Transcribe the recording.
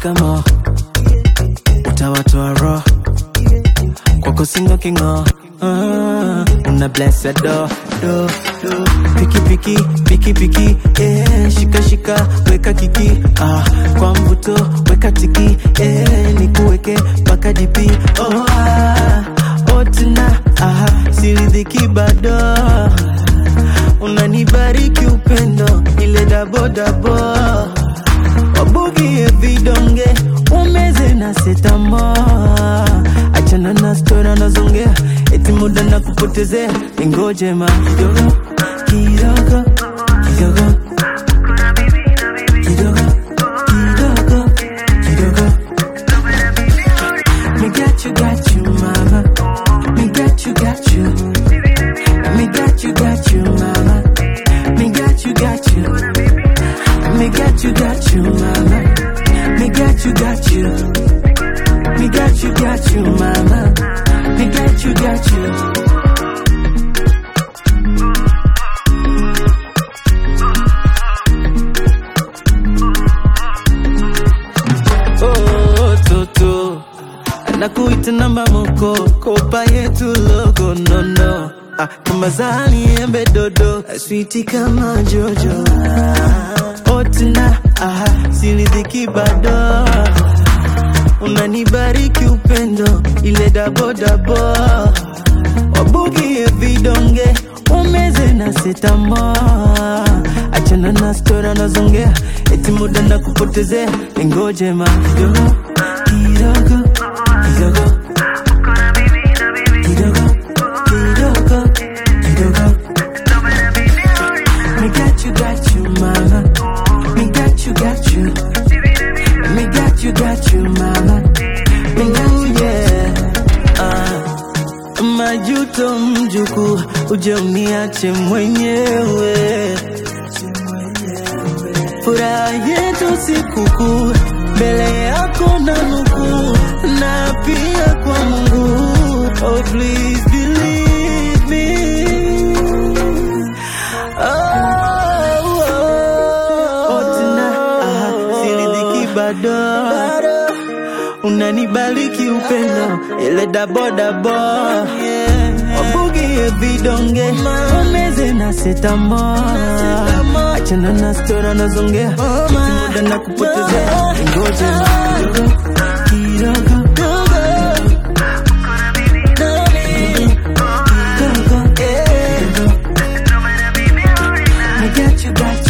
shikamo utawatoa roho kwako singo kingo Ah, una bless a do do do piki piki piki piki eh shika shika weka kiki ah kwa mvuto weka tiki eh nikuweke mpaka dipi oh ah oh tena ah siridhiki bado unanibariki upendo ile dabo dabo wabugie vidonge umeze na setamo achana na stora nazongea eti muda na kupotezea ingoje ma kidogo kidogo kidogo kidogo kidogo kidogo me got you got you mama me got you got you me got you got you mama me got you got you me got you got you mama me got you got you me got you got you mama me got you got you oh toto nakuita namba moko kopa yetu logo no no ah, kama zani embe dodo switi kama jojo otina ah, siridhiki bado unanibariki upendo ile dabodabo wabugie vidonge umeze na setamo achana na stora nazongea eti muda na kupotezea ingoje ma kidogo kidogo kidogo kidogo kidogo kidogo me got you got you mama me got you got you me got you got you mama me got you yeah ah majuto mjuku uje uniache mwenyewe furaha yetu sikukuu mbele yako na nukuu na pia kwa Mungu oh please believe me oh, oh, oh, tena ah, siridhiki bado unanibariki upendo ile dabodabo wabugie vidonge umeze na setamo achana na stora nazongea muda na kupotezea ngoja kidogo kidogo kidogo Me got you, got